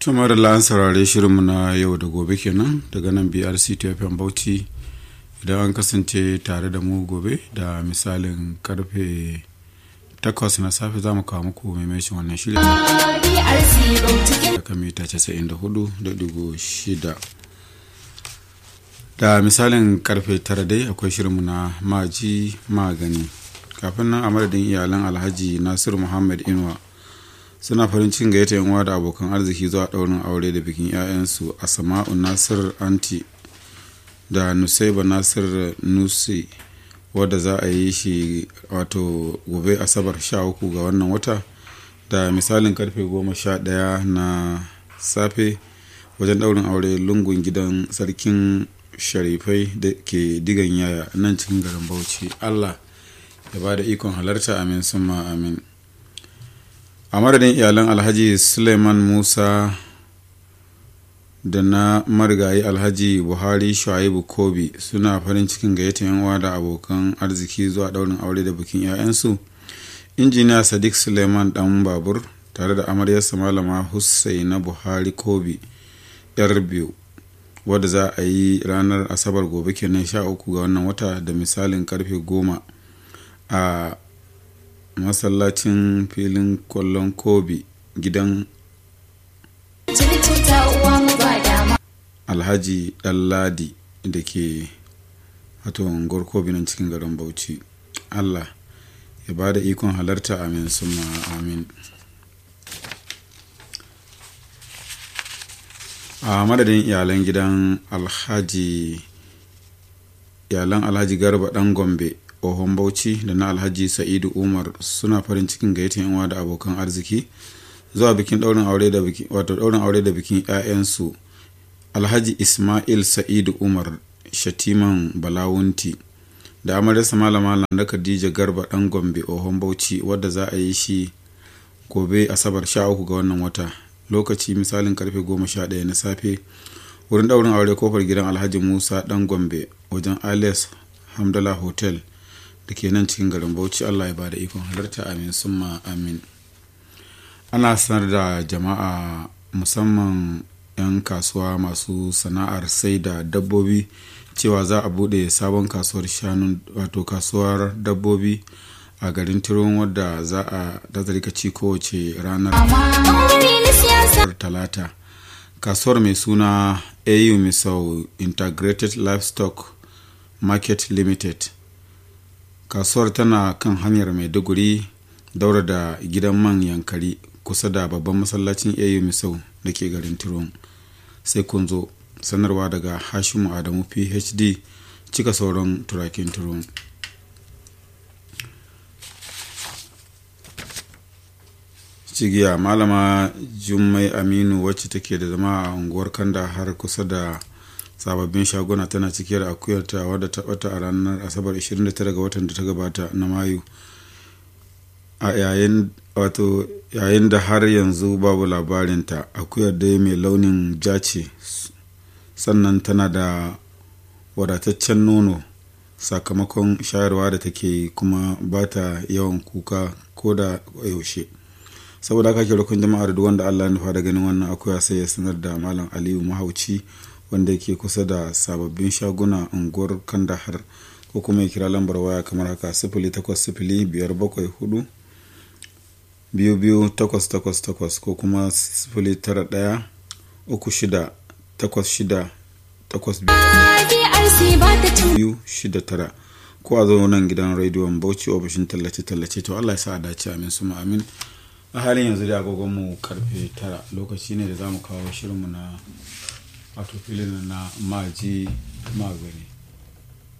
tumar da an saurare shirinmu na yau da gobe kenan daga nan brc tfm bauchi idan an kasance tare da mu gobe da misalin karfe takwas na safe za mu kawo muku maimacin wannan shirin da mita 94.6 da misalin karfe tara dai akwai shirinmu na maji magani kafin nan a madadin iyalan alhaji nasiru muhammad inuwa suna farin cikin gayyata yan uwa da abokan arziki zuwa daurin aure da bikin 'ya'yansu a sama'u nasir anti da nusaiba nasir nusi wadda za a yi shi wato gobe asabar 13 ga wannan wata da misalin karfe 11 na safe wajen daurin aure lungun gidan sarkin sharifai da ke digan yaya nan cikin garin bauchi allah ya ba da ikon halarta amin summa amin a madadin iyalan alhaji suleiman musa da na marigayi alhaji buhari shuaibu kobi suna farin cikin gayyata yan uwa da abokan arziki zuwa daurin aure da bikin 'ya'yansu injiniya sadiq suleiman dan babur tare da amaryarsa malama hussaina buhari kobi yar biyu wadda za a yi ranar asabar gobe kenan sha uku ga wannan wata da misalin karfe goma a masallacin filin kwallon kobi gidan alhaji ɗanladi da ke wato unguwar kobi nan cikin garin bauchi allah ya ba da ikon halarta amin suma amin a madadin iyalan gidan alhaji iyalan alhaji garba dan gombe ohon bauchi da na alhaji sa'idu umar suna farin cikin gayyatar yanwa da abokan arziki zuwa bikin daurin aure da bikin wato daurin aure da bikin 'ya'yansu alhaji ismail sa'idu umar shatiman balawunti da amaryarsa malama landa khadija garba dan gombe ohon bauchi wadda za a yi shi gobe asabar 13 ga wannan wata lokaci misalin karfe 11 na safe wurin daurin aure kofar gidan alhaji musa dan gombe wajen alias hamdala hotel da ke nan cikin garin bauchi allah ya bada ikon halarta amin summa amin ana sanar da jama'a musamman 'yan kasuwa masu sana'ar sai da dabbobi cewa za a bude sabon kasuwar shanu wato kasuwar dabbobi a garin tiron wadda za a dazarika ci kowace ranar talata kasuwar mai suna au misau integrated livestock market limited kasuwar tana kan hanyar maiduguri daura da gidan man yankari kusa da babban masallacin au misau da ke garin tiron sai kun zo sanarwa daga hashimu adamu phd cika sauran turakin tiron cigiya malama jummai aminu wacce take da zama a unguwar kanda har kusa da sababbin shaguna tana cike da akuyarta wadda ta bata a ranar asabar 29 ga watan da ta gabata na mayu a yayin wato yayin da har yanzu babu labarinta akuyar dai mai launin ja ce sannan tana da wadataccen nono sakamakon shayarwa da take kuma ba ta yawan kuka ko da yaushe saboda haka ke rukun jama'ar duk wanda allah nufa da ganin wannan akuya sai ya sanar da malam aliyu mahauci wanda ke kusa da sababbin shaguna unguwar kandahar ko kuma ya kira lambar waya kamar haka sifili takwas sifili biyar bakwai hudu biyu biyu takwas takwas takwas ko kuma sifili tara ɗaya uku shida takwas shida takwas biyu shida tara ko a zo nan gidan rediyon bauchi ofishin tallace-tallace to allah ya sa a dace amin su amin a halin yanzu da agogonmu karfe tara lokaci ne da za mu kawo shirinmu na wato filin na maji magani